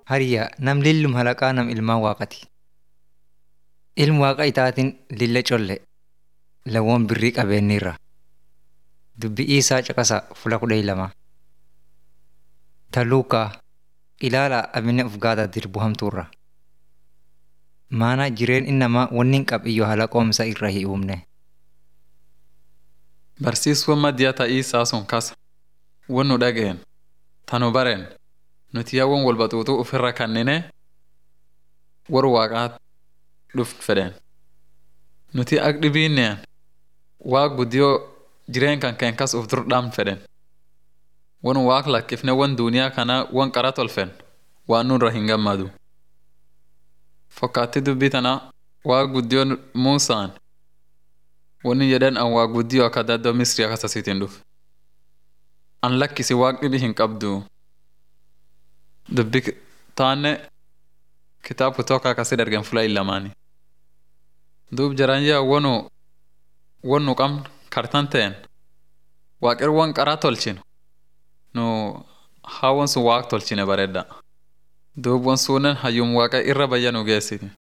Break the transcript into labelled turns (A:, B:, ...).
A: Hariyaa nam lillum halaqaa nam ilmaan waaqati. Ilmi waaqa itaatiin lilla colle lawwan birrii qabeenyirra. Dubbii isaa caqasa fula kudha lama. Taluukaa ilaalaa abinne of gaada dirbu hamtuurra. Maana jireen innamaa wanni hin qabiyyoo halaqoomsa irra hin uumne.
B: Barsiisuu maddiyaa ta'ii isaa sun kasa. Wan nu dhageen. Tanu bareen. Nuti yaawwan wal baxuutuu ofirra kannine war waaqaa dhuft fedhen. Nuti ak dhibiinneen waaq guddiyoo jireen kan keen kas uf dur dhaamn fedhen. Wan waaq lakkifne wan duuniyaa kana wan qara tolfen waan nurra hin gammadu. Fakkaatti dubbii tana waaq guddiyoo Muusaan wanni jedhan an waaq guddiyoo akka daddoo Misrii akkasasiitiin dhufe. An lakkisi waaq dhibi hin qabdu. Dubbi taanne kitaab kutoka akkasi dargen fula illamaani. Duub jaran yaa wanu wanu qabn kartan ta'en waaqir wan qaraa tolchinu nu hawan sun waaq tolchine baredda. Duub wan suunen hayyum waaqa irra bayya nu geessiti.